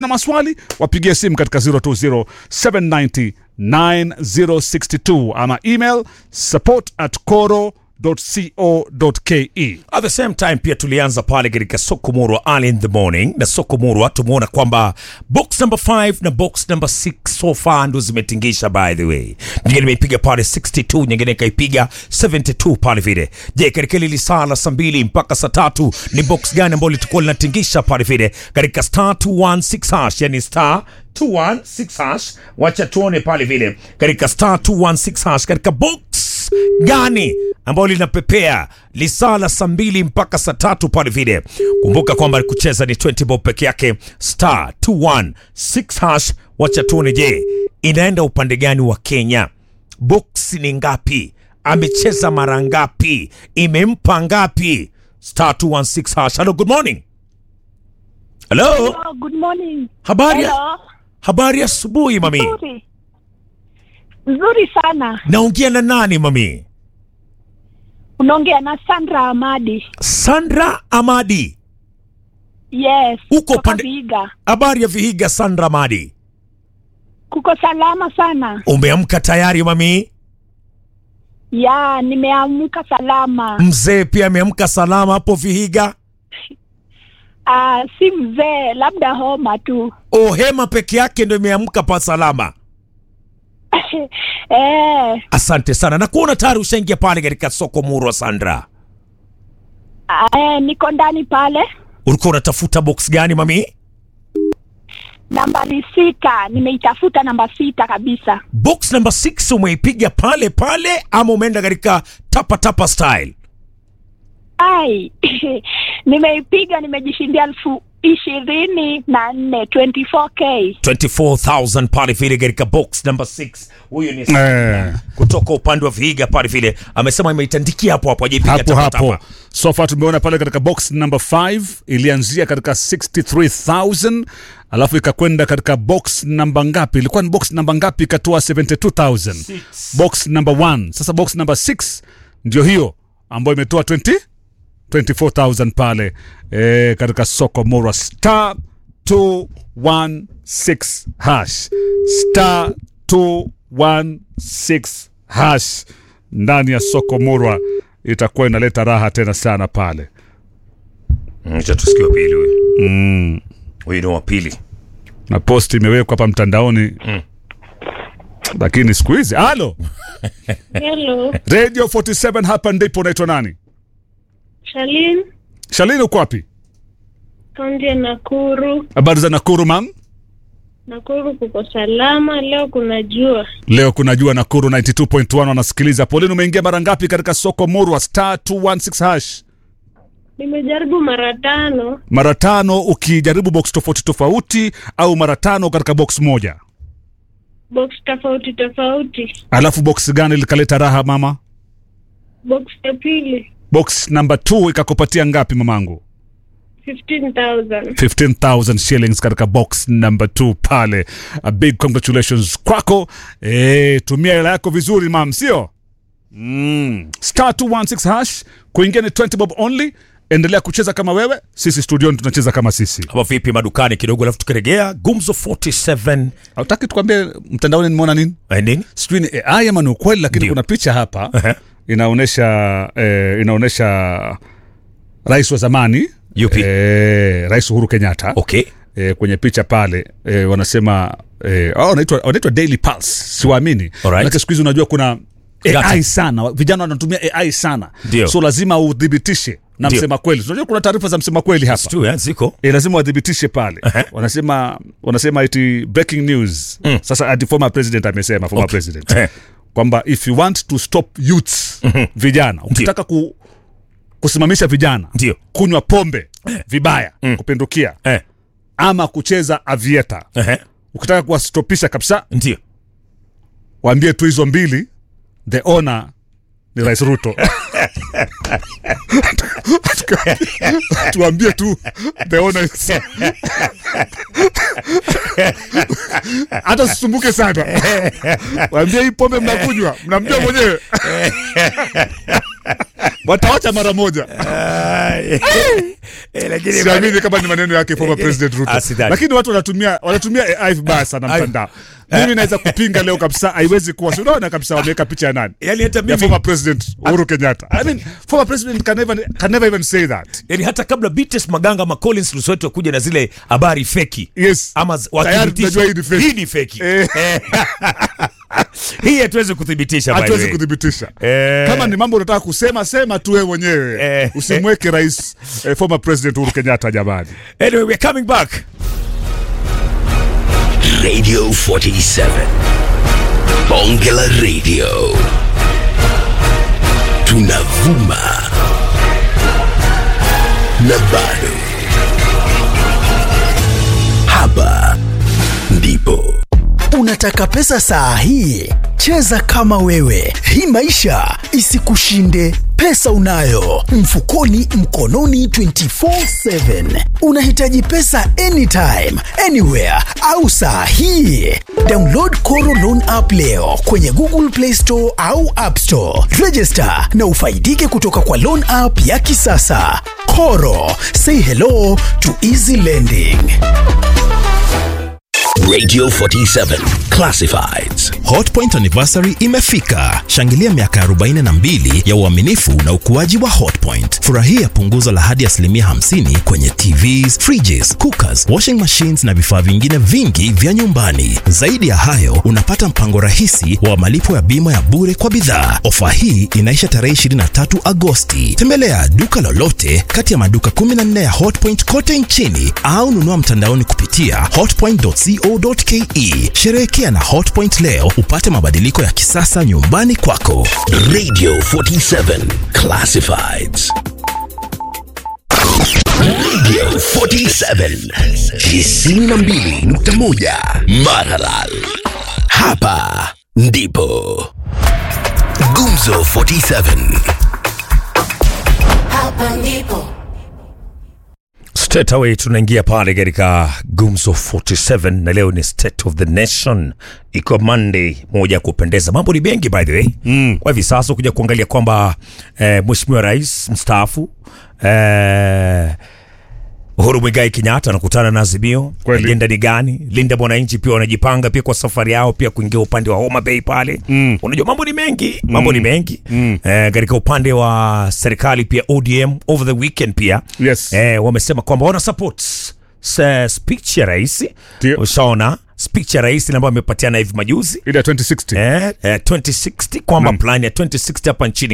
na maswali wapigie simu katika 020 790 9062 ama email support at coro co.ke At the same time pia tulianza pale katika soko murwa early in the morning, na soko murwa tumeona kwamba box number 5 na box number 6 so far ndo zimetingisha. By the way, nyingine imeipiga pale 62, nyingine ikaipiga 72 pale vile. Je, katika ile saa la saa mbili mpaka saa tatu ni box gani ambayo litakuwa linatingisha pale vile katika star 216 hash, yani star 216 hash. Wacha tuone pale vile katika star 216 hash katika box gani ambayo linapepea lisaa la saa mbili mpaka saa tatu pale vile. Kumbuka kwamba kucheza ni 20 bob peke yake, star 216 hash. Wacha tuone, je, inaenda upande gani wa Kenya? Box ni ngapi? Amecheza mara ngapi? Imempa ngapi? star 216 hash. Hello, good morning. Hello, Hello, good morning. habari Hello. habari asubuhi mami. Nzuri. Nzuri sana. Naongea na nani mami? Unaongea na Sandra Amadi. Sandra Amadi. Yes. Uko kutoka pande- Vihiga. Habari ya Vihiga, Sandra Amadi. Kuko salama sana. Umeamka tayari mami? Ya, nimeamka salama. Mzee pia ameamka salama hapo Vihiga. Ah, si mzee, labda homa tu. O, hema peke yake ndo imeamka pa salama. eh, Asante sana na kuona tayari ushaingia pale katika soko Murwa. Sandra, ah, eh, niko ndani pale. ulikuwa unatafuta box gani mami? Nambari sita, nimeitafuta namba sita kabisa. Box number 6 umeipiga pale pale ama umeenda katika tapa tapa style? Ai, nimeipiga, nimejishindia elfu ishirini na nne 24k. 24000 pale vile katika box number 6. Huyu ni eh, kutoka upande wa Vihiga pale vile, amesema imeitandikia hapo hapo, hajaipiga hapo tapa hapo tapa. so far tumeona pale katika box number 5 ilianzia katika 63000 alafu ikakwenda katika box namba ngapi ilikuwa ni box namba ngapi ikatoa 72000 box number 1 sasa box number 6 ndio hiyo ambayo imetoa 20 24000 pale e, katika soko mora star 216 hash star 216 hash ndani ya soko murwa itakuwa inaleta raha tena sana pale Acha tusikie wa pili huyu. Huyu ni wa pili. na post imewekwa hapa mtandaoni lakini siku hizi halo Hello, radio 47 hapa ndipo unaitwa nani Shalin, shalini uko wapi kaunti ya Nakuru. habari za nakuru mam Nakuru kuko salama, leo kuna jua. leo kuna jua nakuru 92.1 wanasikiliza polini umeingia mara ngapi katika soko murwa star 216 hash Nimejaribu mara tano, mara tano ukijaribu box tofauti tofauti au mara tano katika box moja box tofauti tofauti. alafu box gani likaleta raha mama Box ya pili box number 2 ikakupatia ngapi mamangu 15,000. 15000 shillings katika box number 2 pale a big congratulations kwako e, tumia hela yako vizuri mam sio mm. star 216 hash kuingia ni 20 bob only endelea kucheza kama wewe sisi studioni tunacheza kama sisi Ama vipi madukani kidogo, alafu tukiregea Gumzo 47 autaki tukwambie mtandaoni nimeona nini Eh, nini? sijui ni ai ama ni ukweli lakini Ndio. kuna picha hapa Ehe. inaonyesha eh, inaonyesha rais wa zamani Yupi? eh, rais uhuru kenyatta Okay. eh, kwenye picha pale eh, wanasema eh, oh, wanaitwa wanaitwa daily pulse siwaamini Alright. Manake siku hizi unajua kuna Data. ai sana vijana wanatumia ai sana Ndio. so lazima udhibitishe na Ndio. msema kweli unajua kuna taarifa za msema kweli hapa Tu, eh, ziko. e, lazima wadhibitishe pale Ehe. wanasema wanasema iti breaking news Mm. sasa ati former president amesema former Okay. president Ehe. kwamba if you want to stop youths vijana ukitaka ku, kusimamisha vijana Ndio. kunywa pombe vibaya kupindukia Eh. ama kucheza avieta Ehe. ukitaka kuwastopisha kabisa Ndio. waambie tu hizo mbili the owner ni rais ruto tuambie tu the owner is... hata sisumbuke sana waambie hii pombe mnakunywa mnamjua mwenyewe watawacha mara moja Eh, lakini siamini kama ni maneno yake former Lakini- president Ruto Ah, sidhani. lakini watu wanatumia wanatumia AI vibaya sana Ai- mtandao mimi naweza kupinga leo kabisa haiwezi kuwa si unaona kabisa wameweka picha ya nani yani hata ya mimi former president Uhuru Kenyatta I mean former president can never can never even say that yani hata kabla Beatrice Maganga ama Collins Lusweti wakuja na zile habari feki yes ama z- Tayari wathibitishe- tunajua hii ni fake. hii ni feki Eh. Eh. hii hatuwezi kuthibitisha by the hatuwezi way. kuthibitisha Eh. kama ni mambo unataka kusema sema tu wewe mwenyewe Eh. usimweke rais eh, former president Uhuru Kenyatta jamani anyway we're coming back Radio 47. Bongela Radio. Tunavuma. Na bado. Hapa ndipo. Unataka pesa saa hii? Cheza kama wewe, hii maisha isikushinde. Pesa unayo mfukoni, mkononi, 24/7. Unahitaji pesa anytime, anywhere au saa hii? Download Koro Loan app leo kwenye Google Play Store au App Store. Register na ufaidike kutoka kwa loan app ya kisasa. Koro, say hello to easy lending. Radio 47. Classifieds. Hotpoint anniversary imefika. Shangilia miaka 42 ya uaminifu na ukuaji wa Hotpoint. Furahia punguzo la hadi asilimia 50 kwenye TVs, fridges, cookers, washing machines na vifaa vingine vingi vya nyumbani. Zaidi ya hayo, unapata mpango rahisi wa malipo ya bima ya bure kwa bidhaa. Ofa hii inaisha tarehe 23 Agosti. Tembelea duka lolote kati ya maduka 14 ya Hotpoint kote nchini au nunua mtandaoni kupitia hotpoint.co.ke. Sherehekea na Hotpoint leo upate mabadiliko ya kisasa nyumbani kwako. Radio 47. Classifieds. Radio 47. 92.1 Maralal. Hapa ndipo. Gumzo 47. Hapa ndipo straight away tunaingia pale katika gumzo 47 na leo ni state of the nation iko monday moja ya kupendeza mambo ni mengi by the way mm. kwa hivi sasa kuja kuangalia kwamba eh, mheshimiwa rais mstaafu eh, Uhuru Mwigai Kenyatta anakutana na Azimio. Kweli. Ajenda ni gani? Linda Mwananchi pia wanajipanga pia kwa safari yao pia kuingia upande wa Homa Bay pale. Mm. Unajua mambo ni mengi, mambo ni mengi. Mm. Eh, katika upande wa serikali pia ODM over the weekend pia. Yes. Eh, wamesema kwamba wana support s- speech ya rais. Ndio. Ushaona speech ya rais ambayo amepatiana hivi majuzi. ile ya 2060 Eh, eh, 2060 kwamba plan ya 2060 hapa nchini